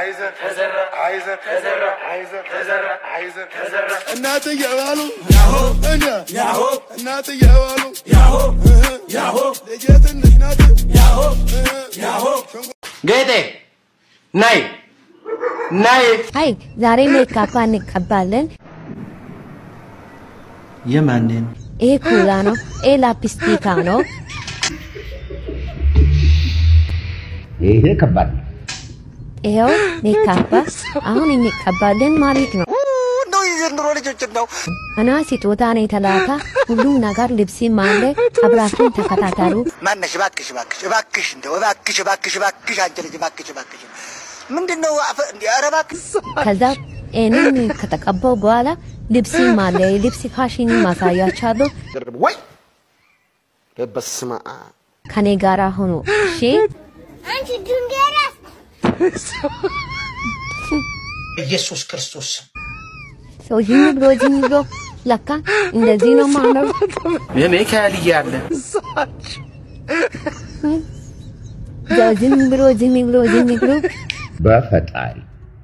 አይዘር አይዘር አይዘር አይዘር እናት እየባሉ እኛ እናት እየባሉ ልጄ ትንሽ ናት ጌጤ ናይ ናይ አይ ዛሬ ሜካፕ እንቀባለን። የማንን ይሄ ኩላ ነው። ይሄ ላፕስቲካ ነው። ይሄ ከባድ ነው። ይኸው ሜካፕ አሁን እንቀባለን ማለት ነው። ነው የዘንድሮ ልጆች ነው እና ስጦታ ነው የተላከ ሁሉም ነገር ልብስም አለ። አብራችሁን ተከታተሉ። ማነሽ? እባክሽ እባክሽ እባክሽ እንደው እባክሽ እባክሽ እባክሽ አንቺ ልጅ እባክሽ እባክሽ ምንድን ነው አፈ- እንደ ኧረ እባክሽ ከዛ ይህንን ከተቀባው በኋላ ልብስም አለ። ልብስ ፋሽን ማሳያቻለሁ። ወይ በስመ አብ ከኔ ጋራ ሆኖ እሺ። አንቺ ድንጋይ ኢየሱስ ክርስቶስ ሰው ዝም ብሎ ዝም ብሎ ለካ እንደዚህ ነው ማነው የሚካኤል እያለ ሰው ዝም ብሎ ዝም ብሎ ዝም ብሎ በፈጣሪ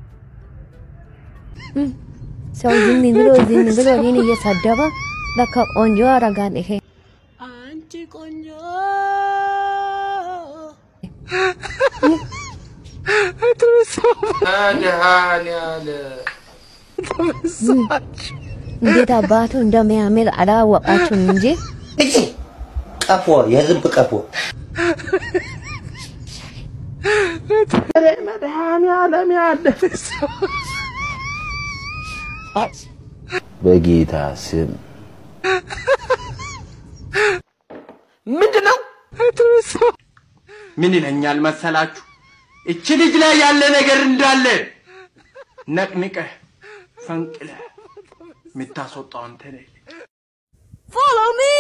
ሰው ዝም ብሎ ዝም ብሎ እኔን እየሰደበ ለካ ቆንጆ ያረጋል ይሄ አንቺ ቆንጆ መድኃኒዓለም እንዴት አባቱ እንደሚያምር አላወቃችሁም እንጂ እጂ ቀፎ የዝንብ ቀፎ መድኃኒዓለም ያለ በጌታ ስም ምንድን ነው? ምን ይለኛል መሰላችሁ? እቺ ልጅ ላይ ያለ ነገር እንዳለ ነቅንቀህ ፈንቅለህ የምታስወጣው አንተ ነህ። follow me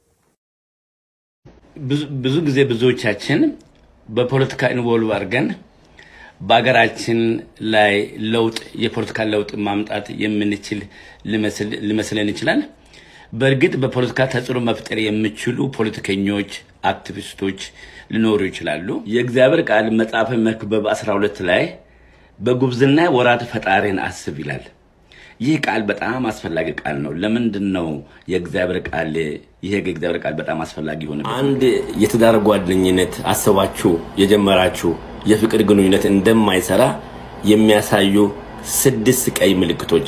ብዙ ጊዜ ብዙዎቻችን በፖለቲካ ኢንቮልቭ አድርገን በሀገራችን ላይ ለውጥ የፖለቲካ ለውጥ ማምጣት የምንችል ሊመስል- ሊመስለን ይችላል። በእርግጥ በፖለቲካ ተጽዕኖ መፍጠር የሚችሉ ፖለቲከኞች፣ አክቲቪስቶች ሊኖሩ ይችላሉ። የእግዚአብሔር ቃል መጽሐፈ መክብብ 12 ላይ በጉብዝና ወራት ፈጣሪን አስብ ይላል። ይህ ቃል በጣም አስፈላጊ ቃል ነው። ለምንድን ነው የእግዚአብሔር ቃል ይሄ የእግዚአብሔር ቃል በጣም አስፈላጊ ሆነ? አንድ የትዳር ጓደኝነት አስባችሁ የጀመራችሁ የፍቅር ግንኙነት እንደማይሰራ የሚያሳዩ ስድስት ቀይ ምልክቶች።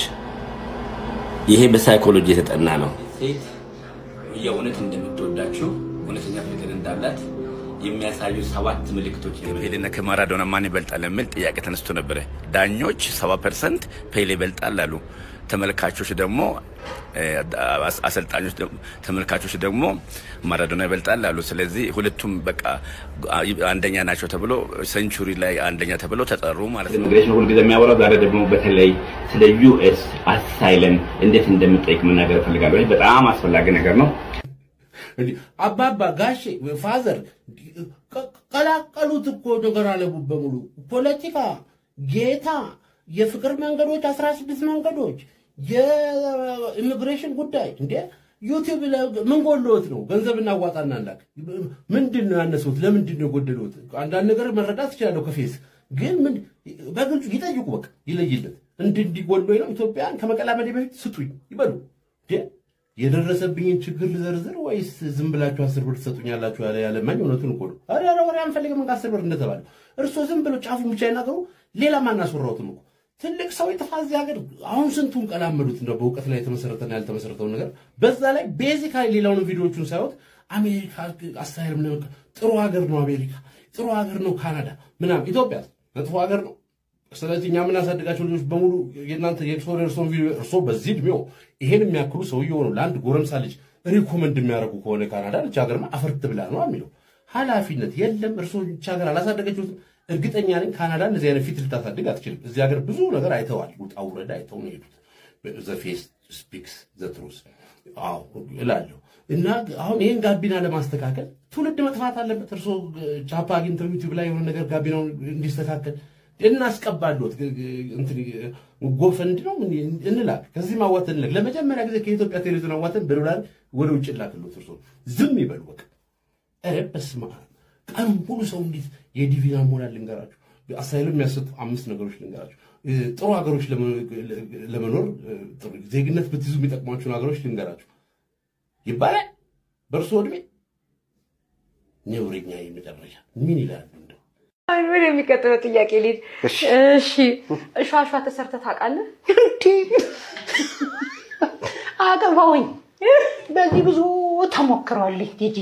ይሄ በሳይኮሎጂ የተጠና ነው። ሴት የእውነት እንደምትወዳችሁ እውነተኛ ፍቅር እንዳላት የሚያሳዩ ሰባት ምልክቶች ፔሌና ከማራዶና ማን ይበልጣል የሚል ጥያቄ ተነስቶ ነበረ። ዳኞች ሰባ ፐርሰንት ፔሌ ይበልጣል አሉ። ተመልካቾች ደግሞ እ፣ አስ- አሰልጣኞች ደግሞ- ተመልካቾች ደግሞ ማራዶና ይበልጣል አሉ። ስለዚህ ሁለቱም በቃ አ- አንደኛ ናቸው ተብሎ ሴንቹሪ ላይ አንደኛ ተብሎ ተጠሩ ማለት ነው። ኢሚግሬሽን ሁልጊዜ የሚያወራው ዛሬ ደግሞ በተለይ ስለ ዩኤስ አሳይለም እንዴት እንደምጠይቅ መናገር እፈልጋለሁ። ይህ በጣም አስፈላጊ ነገር ነው። አባባ ጋሼ ፋዘር ቀ- ቀላቀሉት እኮ ነገር አለቡ በሙሉ ፖለቲካ፣ ጌታ፣ የፍቅር መንገዶች፣ አስራ ስድስት መንገዶች፣ የኢሚግሬሽን ጉዳይ እንዴ ዩቲዩብ ላይ ምን ጎሎት ነው? ገንዘብ እናዋጣና እንዳክ ምንድን ነው ያነሱት? ለምንድን ነው የጎደሉት? አንዳንድ ነገር መረዳት ትችላለሁ ከፌስ ግን ምን በግልጹ ይጠይቁ፣ በቃ ይለይለት። እንዲህ እንዲህ ጎሎኝ ነው ኢትዮጵያን ከመቀላመዴ በፊት ስጡኝ ይበሉ። እንዴ የደረሰብኝን ችግር ልዘርዝር ወይስ ዝም ብላችሁ አስር ብር ትሰጡኛላችሁ? ያለ ያለማኝ እውነቱን እኮ ነው። ኧረ ኧረ ወሬ አንፈልግም እንካ አስር ብር እንደተባለ እርሶ ዝም ብሎ ጫፉን ብቻ ይናገሩ። ሌላ ማናስወራውትም እኮ ትልቅ ሰው የጥፋ እዚህ ሀገር አሁን ስንቱን ቀላመዱት እንደው በእውቀት ላይ የተመሰረተና ያልተመሰረተውን ነገር በዛ ላይ ቤዚካሊ ሌላውን ቪዲዮዎቹን ሳይወት አሜሪካ አሳይልም ነው ጥሩ ሀገር ነው አሜሪካ ጥሩ ሀገር ነው ካናዳ ምናምን ኢትዮጵያ መጥፎ ሀገር ነው ስለዚህ እኛ የምናሳድጋቸው ልጆች በሙሉ የእናንተ የእርሶ የእርሶን ቪዲዮ እርሶ በዚህ እድሜው ይሄን የሚያክሉ ሰውዬው ነው ለአንድ ጎረምሳ ልጅ ሪኮመንድ የሚያደርጉ ከሆነ ካናዳ ልጅ ሀገርማ አፈርት ብላ ነው የሚለው ኃላፊነት የለም። እርሶ ልጅ ሀገር አላሳደገችሁትም። እርግጠኛ ነኝ ካናዳ እንደዚህ አይነት ፊት ልታሳድግ አትችልም። እዚህ ሀገር ብዙ ነገር አይተዋል። ውጣ ውረድ አይተው ነው የሄዱት። ዘ ፌስ ስፒክስ ዘ ትሩስ አዎ እላለሁ። እና አሁን ይህን ጋቢና ለማስተካከል ትውልድ መጥፋት አለበት። እርሶ ቻፓ አግኝተው ዩቲዩብ ላይ የሆነ ነገር ጋቢናውን እንዲስተካከል እናስቀባለት ጎፈንድ ነው ምን እንላክ ከዚህ ማዋት እንላክ። ለመጀመሪያ ጊዜ ከኢትዮጵያ ቴሌቪዥን አዋተን በዶላር ወደ ውጭ ላክሎት። እርሶ ዝም ይበሉ በቃ። ኧረ በስመ አብ ቀኑን ሙሉ ሰው እንዴት የዲቪን አሞላል ልንገራችሁ። አሳይለም የሚያሰጡ አምስት ነገሮች ልንገራችሁ። እ፣ ጥሩ ሀገሮች ለመ- ለመኖር እ፣ ጥሩ ዜግነት ብትይዙ የሚጠቅሟችሁን ሀገሮች ልንገራችሁ ይባላል። በእርሱ እድሜ ነውረኛ የመጨረሻ ምን ይላሉ? እንደው ወደ የሚቀጥለው ጥያቄ ልሂድ። እሺ እሿሿ ተሰርተህ ታውቃለህ? አገባውኝ በዚህ ብዙ ተሞክሯል። ቲጂ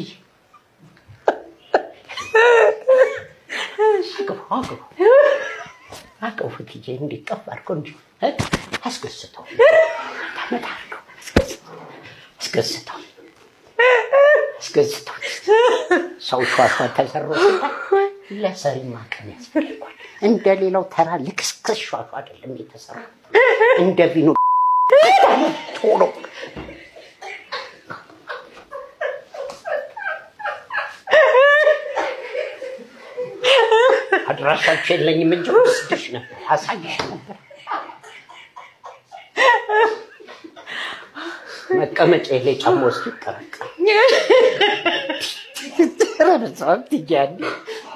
አግባው አግባው አቅፉ ቲጂ እንዲህ ቀፍ አድርጎ እንዲህ እ? አስገስተው ታመጣ አድርገው አስገስተው አስገስተው ሰው ሿሿ ተሰሮ ሲባል ለሰሪማ ቀን ያስፈልጓል። እንደ ሌላው ተራ ልክስክስ ሿሿ አይደለም የተሰራው እንደ ቪኖ ቶሎ አድራሻቸው የለኝም እንጂ ወስድሽ ነበር አሳይሽ ነበር። መቀመጫ ላይ ጫማ ውስጥ ይቀረቀል። ኧረ በስመ አብ ትያለሽ።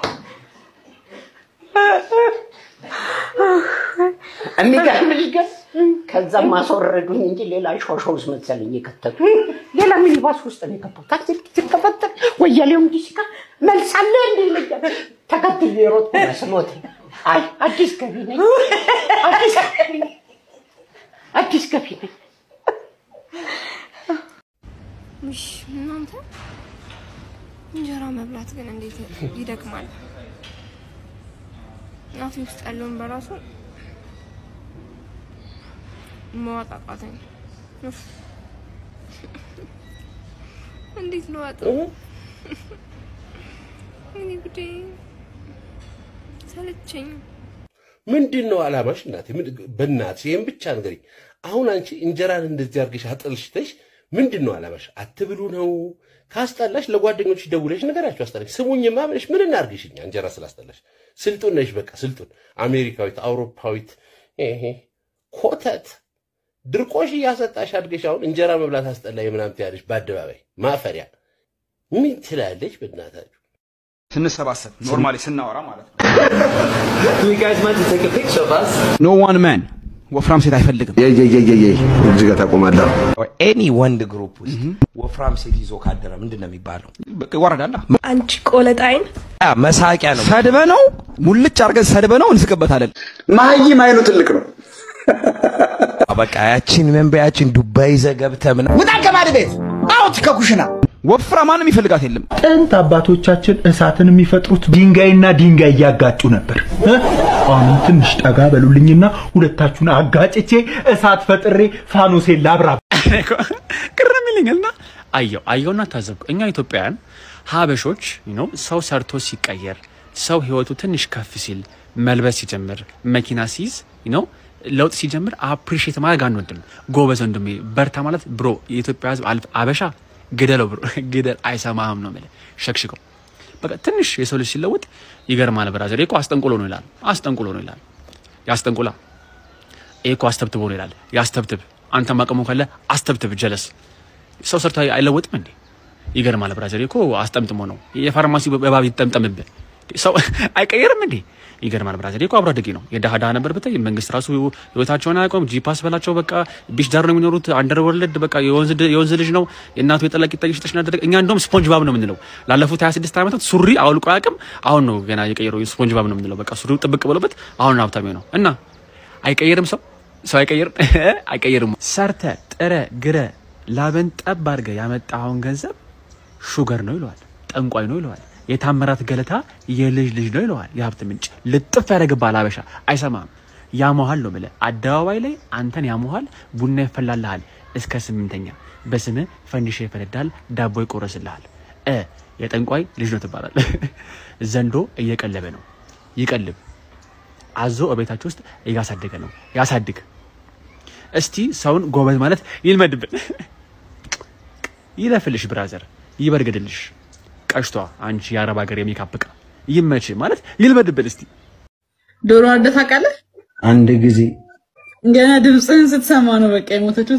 የሚገርምሽ ግን ከዛም ማስወረዱኝ እንጂ ሌላ ሾሾ ውስጥ መሰለኝ የከተቱ ሌላ ሚኒባስ ውስጥ ነው የገባው። ታክሲ ሲከፈተል ወያሌው እንዲህ ሲካ መልሳለ እንዲ ይለኛል። ተከትዬ የሮጥኩ መስሎት አይ አዲስ ገቢ ነኝ አዲስ ገቢ ነኝ አዲስ ገቢ ነኝ። ውሽ እናንተ እንጀራ መብላት ግን እንዴት ይደክማል። አፌ ውስጥ ያለውን በራሱ መዋጥ አቃተኝ። ኡፍ። እንዴት ልዋጠው? እኔ ጉዴ ሰለቸኝ። ምንድን ነው አላማሽ? እናቴ ምን- በእናትሽ ይህን ብቻ ንገሪኝ። አሁን አንቺ እንጀራን እንደዚህ አድርገሽ አጥልሽተሽ ምንድን ነው አላማሽ? አትብሉ ነው? ካስጠላሽ ለጓደኞች ደውለሽ ንገራቸው አስጠላሽ። ስሙኝማ ብለሽ ምን እናርግሽ እኛ እንጀራ ስላስጠላሽ። ስልጡን ነሽ፣ በቃ ስልጡን፣ አሜሪካዊት፣ አውሮፓዊት፣ ይሄ ኮተት ድርቆሽ እያሰጣሽ አድገሽ አሁን እንጀራ መብላት አስጠላኝ ምናምን ትያለሽ በአደባባይ ማፈሪያ። ምን ትላለች በእናታችሁ? ስንሰባሰብ ኖርማሊ ስናወራ ማለት ነው። Do you guys mind to take a picture of us? ኖ ዋን ማን ወፍራም ሴት አይፈልግም። እዚህ ጋር ታቆማለህ። ኤኒ ወንድ ግሩፕ ውስጥ ወፍራም ሴት ይዞ ካደረ ምንድን ነው የሚባለው? ይወረዳላ። አንቺ ቆለጣይን አ፣ መሳቂያ ነው። ሰድበ ነው ሙልጭ አድርገን ሰድበ ነው እንስቅበታለን። መሀይም አይኑ ትልቅ ነው። በቃ ያቺን መንበያችን ዱባይ ይዘህ ገብተህ ምናምን ውጣ ከባድ ቤት አውት ከኩሽና ወፍራ ማንም ይፈልጋት የለም። ጥንት አባቶቻችን እሳትን የሚፈጥሩት ድንጋይና ድንጋይ እያጋጩ ነበር። እ? አሁንም ትንሽ ጠጋ በሉልኝና ሁለታችሁን አጋጭቼ እሳት ፈጥሬ ፋኖሴን ላብራ። ቅር የሚልኝና አየው አየውና ታዘብኩ። እኛ ኢትዮጵያውያን ሀበሾች ነው ሰው ሰርቶ ሲቀየር ሰው ህይወቱ ትንሽ ከፍ ሲል መልበስ ሲጀምር መኪና ሲይዝ ነው ለውጥ ሲጀምር አፕሪሼት ማድረግ አንወድም። ጎበዝ ወንድሜ በርታ ማለት ብሮ የኢትዮጵያ ህዝብ አልፍ አበሻ ግደለው ብሮ ግደል አይሰማህም ነው የምልህ ሸክሽከው በቃ ትንሽ የሰው ልጅ ሲለወጥ ይገርማል። ብራዘር ይሄ እኮ አስጠንቁሎ ነው ይላል። አስጠንቁሎ ነው ይላል። ያስጠንቁላ ይሄ እኮ አስተብትቦ ነው ይላል። ያስተብትብ አንተ ማቀሙ ካለ አስተብትብ ጀለስ ሰው ሰርቶ አይለወጥም እንዴ? ይገርማል ብራዘር ይሄ እኮ አስጠምጥሞ ነው የፋርማሲ በባብ ይጠምጠምብህ ሰው አይቀየርም እንዴ? ይገርማል ብራዘር ይሄ እኮ አብሮ አደጌ ነው። የድሃ ድሃ ነበር ብታይ መንግስት ራሱ ህይወታቸውን አያውቀውም። ጂፓስ በላቸው በቃ ቢች ዳር ነው የሚኖሩት። አንደር ወርልድ በቃ የወንዝ ድ- የወንዝ ልጅ ነው የእናቱ የጠላ ቂጣ እየሸጠች ነው ያደረገ። እኛ እንደውም ስፖንጅ ባብ ነው የምንለው። ላለፉት 26 ዓመታት ሱሪ አውልቆ አያውቅም። አሁን ነው ገና የቀየረው ስፖንጅ ባብ ነው የምንለው። በቃ ሱሪው ጥብቅ ብሎበት አሁን ሀብታም ነው እና አይቀየርም ሰው ሰው አይቀየርም አይቀየርም። ሰርተ ጥረ ግረ ላበን ጠብ አድርገ ያመጣኸውን ገንዘብ ሹገር ነው ይለዋል፣ ጠንቋይ ነው ይለዋል፣ የታምራት ገለታ የልጅ ልጅ ነው ይለዋል። የሀብት ምንጭ ልጥፍ ያደርግብሃል። አበሻ አይሰማም። ያሞሃል ነው ብለህ አደባባይ ላይ አንተን ያሞሃል። ቡና ይፈላልሃል እስከ ስምንተኛ በስምህ ፈንዲሻ ይፈነዳል፣ ዳቦ ይቆረስልሃል። እ የጠንቋይ ልጅ ነው ትባላል። ዘንዶ እየቀለበ ነው ይቀልብ። አዞ እቤታችሁ ውስጥ እያሳደገ ነው ያሳድግ። እስቲ ሰውን ጎበዝ ማለት ይልመድብን። ይለፍልሽ ብራዘር፣ ይበርግድልሽ። ቀሽቷ አንቺ የአረብ ሀገር የሜካፕ ዕቃ ይመች ማለት ይልመድብን። እስቲ ዶሮ አርደህ ታውቃለህ? አንድ ጊዜ ገና ድምፅህን ስትሰማ ነው በቃ የሞተችው።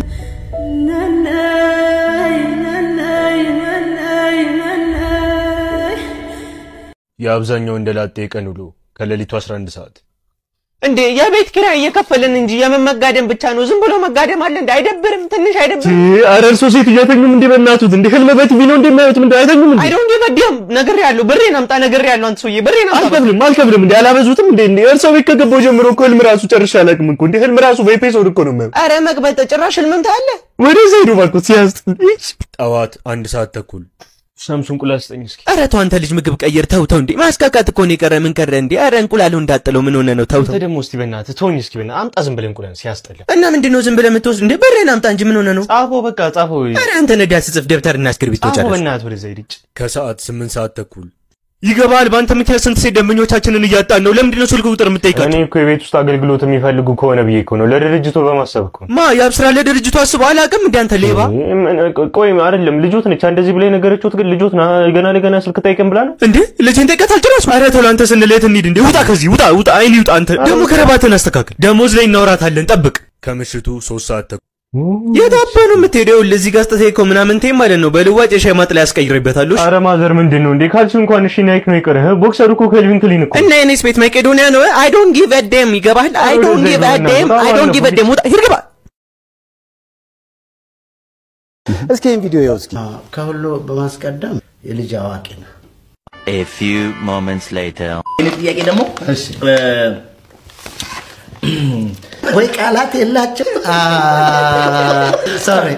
የአብዛኛው እንደ ላጤ ቀን ውሎ ከሌሊቱ 11 ሰዓት እንዴ የቤት ኪራይ እየከፈልን እንጂ የምን መጋደም ብቻ ነው? ዝም ብሎ መጋደም አለ እንዴ? አይደብርም? ትንሽ አይደብርም? ኧረ እርሶ ሴትዮ አይተኙም እንዴ? በእናቱት እንዴ ህልም በቲቪ ነው እንዴ የሚያዩት? ምንድን አይተኙም እንዴ? አይ ዶንት ጊቭ አ ዳም ነግሬያለሁ። ብሬን አምጣ ነግሬያለሁ። አንተ ሰውዬ ብሬን አምጣ። አልከፍልም አልከፍልም እንዴ አላበዙትም እንዴ? እንዴ እርሶ ቤት ከገባሁ ጀምሮ እኮ ህልም ራሱ ጨርሼ አላውቅም እኮ እንዴ ህልም ራሱ በኤፒሶድ እኮ ነው የማየው። አረ መቅበጥ ጭራሽ ህልምም ታያለህ? ወደዛ ሄዱ እባክዎት ሲያስጥል። ጠዋት አንድ ሰዓት ተኩል ሳምሱን እንቁላል ስጠኝ እስኪ። ኧረ ተው አንተ ልጅ ምግብ ቀይር። ተው ተው እንዴ ማስካካት እኮ ነው የቀረ። ምን ቀረ እንዴ? ኧረ እንቁላሉ እንዳጥለው ምን ሆነ ነው? ተው ተው አንተ ደግሞ እስቲ በእናትህ ተወኝ እስኪ በእናትህ አምጣ ዝም ብለህ እንቁላል ሲያስጠላ። እና ምንድን ነው ዝም ብለህ የምትወስድ እንዴ? በሬን አምጣ እንጂ ምን ሆነ ነው? ጻፎ በቃ ጻፎ። ኧረ አንተ ነዳ ስጽፍ ደብተርና እስክሪብቶ ጻፎ ጨርስ። በእናትህ ወደዛ ሂድ። ከሰዓት ስምንት ሰዓት ተኩል ይገባል። በአንተ ምክንያት ስንት ሴት ደንበኞቻችንን እያጣን ነው። ለምንድን ነው ስልክ ቁጥር የምጠይቃቸው? እኔ እኮ የቤት ውስጥ አገልግሎት የሚፈልጉ ከሆነ ብዬ እኮ ነው ለድርጅቱ በማሰብ እኮ ማ ያብስራ ለድርጅቱ አስበው አላውቅም እንደ አንተ ሌባ። ቆይ አይደለም ልጆት ነች እንደዚህ ብላ የነገረችሁት ግን ልጆት ና ገና ለገና ስልክ ጠይቀን ብላ ነው እንዴ ልጅን ጠይቀት አልጨረስኩም። ኧረ ተው ለአንተ ስንል የት እንሂድ እንዴ? ውጣ ከዚህ ውጣ ውጣ፣ አይን ይውጣ። አንተ ደግሞ ከረባትን አስተካክል። ደሞዝ ላይ እናወራታለን፣ ጠብቅ። ከምሽቱ ሶስት ሰዓት ተኩል የት አባ ነው የምትሄደው? ለዚህ ጋር ስጠተህ እኮ ምናምን ቴም ማለት ነው። በልዋጭ የሻይ ማጥለያ ያስቀይርበታለሁ። ኧረ ማዘር ምንድን ነው እንዴ? ካልሲ እንኳን እሺ ናይክ ነው የቀረህ። ቦክሰሩ እኮ ከልቪን ክሊን እኮ እና የኔስ ቤት መቄዶንያ ነው። አይ ዶንት ጊቭ አ ዴም ይገባል። አይ ዶንት ጊቭ አ ዴም አይ ዶንት ጊቭ አ ዴም ውጣ ሂድ ግባ። እስኪ ይህን ቪዲዮ ይኸው እስኪ። ከሁሉ በማስቀደም የልጅ አዋቂ ነው። A few moments later. ይህን ጥያቄ ደግሞ ወይ ቃላት የላቸው ሶሪ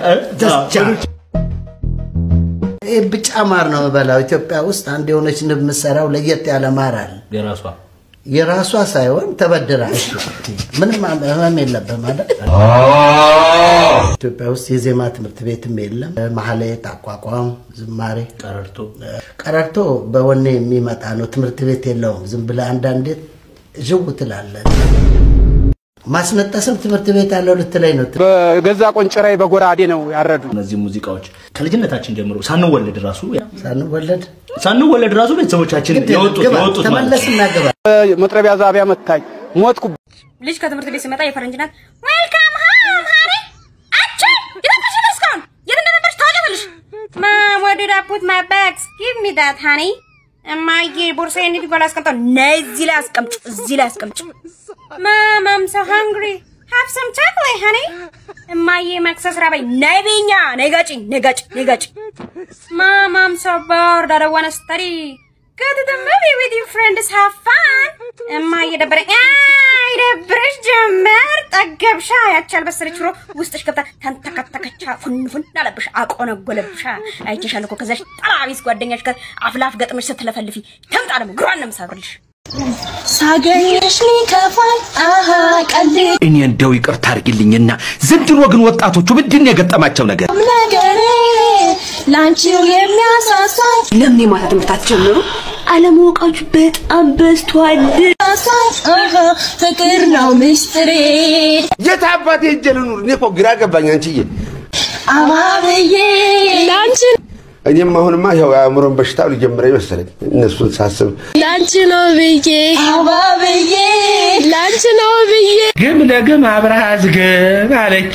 ይህ ብጫ ማር ነው የምበላው። ኢትዮጵያ ውስጥ አንድ የሆነች ንብ የምትሰራው ለየት ያለ ማር አለ። የራሷ የራሷ ሳይሆን ተበድራ። እሺ፣ ምንም ህመም የለብህም ማለት ኢትዮጵያ ውስጥ የዜማ ትምህርት ቤትም የለም። ማህሌት፣ አቋቋም፣ ዝማሬ፣ ቀረርቶ ቀረርቶ በወኔ የሚመጣ ነው። ትምህርት ቤት የለውም። ዝም ብለህ አንዳንዴ ዥው ትላለህ። ማስነጠስም ትምህርት ቤት ያለው ልትለኝ ነው። በገዛ ቆንጭራይ በጎራዴ ነው ያረዱ። እነዚህ ሙዚቃዎች ከልጅነታችን ጀምሮ ሳንወለድ ራሱ ሳንወለድ ሳንወለድ ራሱ ቤተሰቦቻችን የወጡት ግባ፣ የወጡት ማለት ተመለስ ነው። እና ግባ። መጥረቢያ ዛቢያ መታኝ ሞትኩ። ልጅ ከትምህርት ቤት ሲመጣ የፈረንጅ ናት። ዌልካም ሃም ሃሪ አቺ የነበርሽ ነው እስካሁን የት እንደነበርሽ ታውቂያለሽ? ማም where did I put my bags? Give me that honey. እማዬ ቦርሳዬን የት ጋር ላስቀምጠው? ነይ እዚህ ላይ አስቀምጭ፣ እዚህ ላይ አስቀምጭ። ማም I'm so hungry. Have some chocolate, honey. እማዬ መክሰስ ራበኝ። ነይ በይኛ፣ ነይ ጋጭኝ፣ ነይ ጋጭኝ፣ ነይ ጋጭኝ። Mom, I'm so bored. I don't want to study. Go to the movie with your friends. Have fun. እማዬ ደበረኝ። አይ ደብረሽ ጀመር። ጠገብሻ። ያቺ ያልበሰለች ሽሮ ውስጥሽ ገብታ ተንተከተከቻ፣ ፉንፉን አለብሽ፣ አቆነጎለብሻ። አይቼሻለሁ እኮ ከዛሽ ጠላቢስ ጓደኛሽ ጋር አፍላፍ ገጥመሽ ስትለፈልፊ ተምጣ ደግሞ ግሯን ነው የምሰብርልሽ። ሳገኝሽ ሊከፋኝ አሃ ቀልድ እኔ እንደው ይቅርታ አድርጊልኝና ዘንድሮ ግን ወጣቶቹ ምንድን ነው የገጠማቸው ነገር? ነገር ላንቺው የሚያሳሳኝ ለምን የማታ ትምህርት አትጀምሩ? አለማወቃችሁ በጣም በዝቷል። አሳኝ አሃ ፍቅር ነው ምስጢሬ የት አባቴ ሄጄ ልኑር? እኔ እኮ ግራ ገባኝ አንቺዬ። አባብዬ ላንቺ እኔም አሁንማ ይኸው የአእምሮን በሽታ ሊጀምረኝ መሰለኝ እነሱን ሳስብ ላንቺ ነው ብዬ አባብዬ ላንቺ ነው ብዬ ግም ለግም አብረሃ ዝግብ አለች